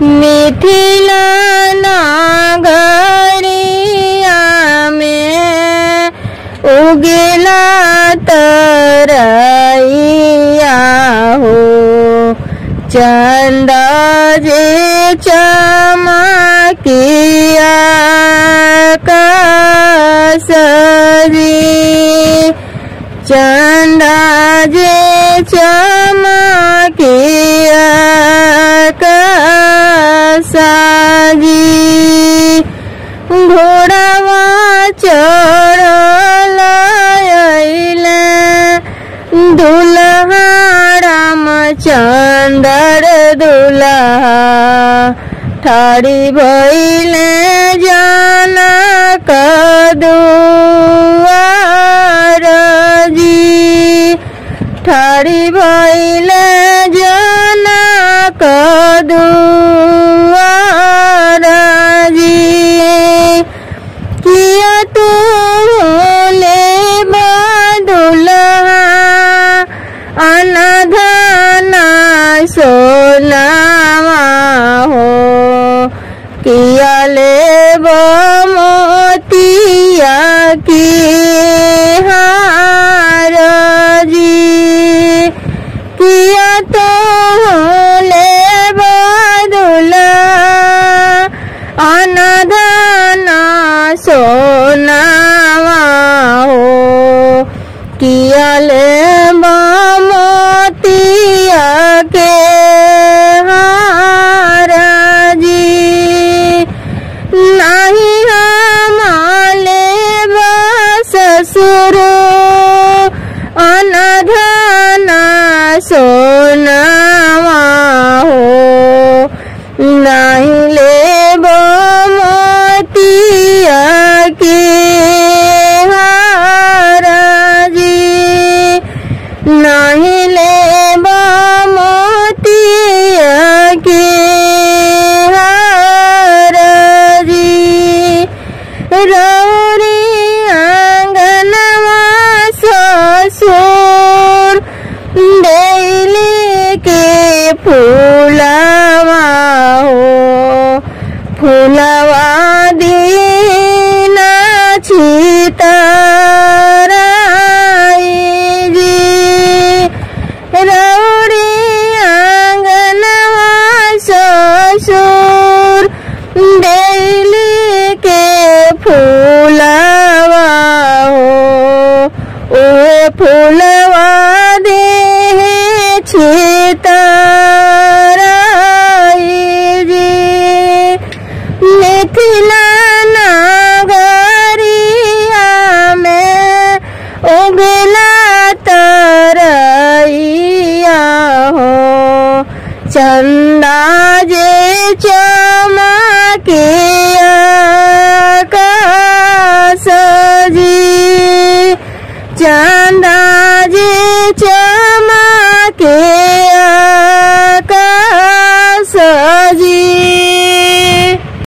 मिथिला नगरिया में उगेला तरैया हो चंदा जे चमकिया कसरी चंदा जे चमकिया कसरी घोड़ावा चढ़ल अइले दुल्हा रामचंद्र दुल्हा ठाड़ी भइले जनक दुआर जी ठाड़ी भइले जनक दुआर जी किया तू ले बदुल्हा अनधना सोनावा हो किया ले मोतिया की हार जी किया तो ले बदुल्हा अनधना सोनावा हो किया ले मोतिया के हार जी नहीं हमारे ससुर अनधना सोनावा हो नहीं ले मोतिया के हार जी नहीं ले मोतिया के हार जी रौरी आंगनवा ससुर डेली के फूलवा हो फूलवा दीना छितराई जी रौड़ी आंगनवा ससुर डेली के फूलवा हो ओ फूलवा दे छितराई जी मिथिला नगरिया में उगला तरैया हो चंदा जे चमकिया कसजी चंदा जे चमकिया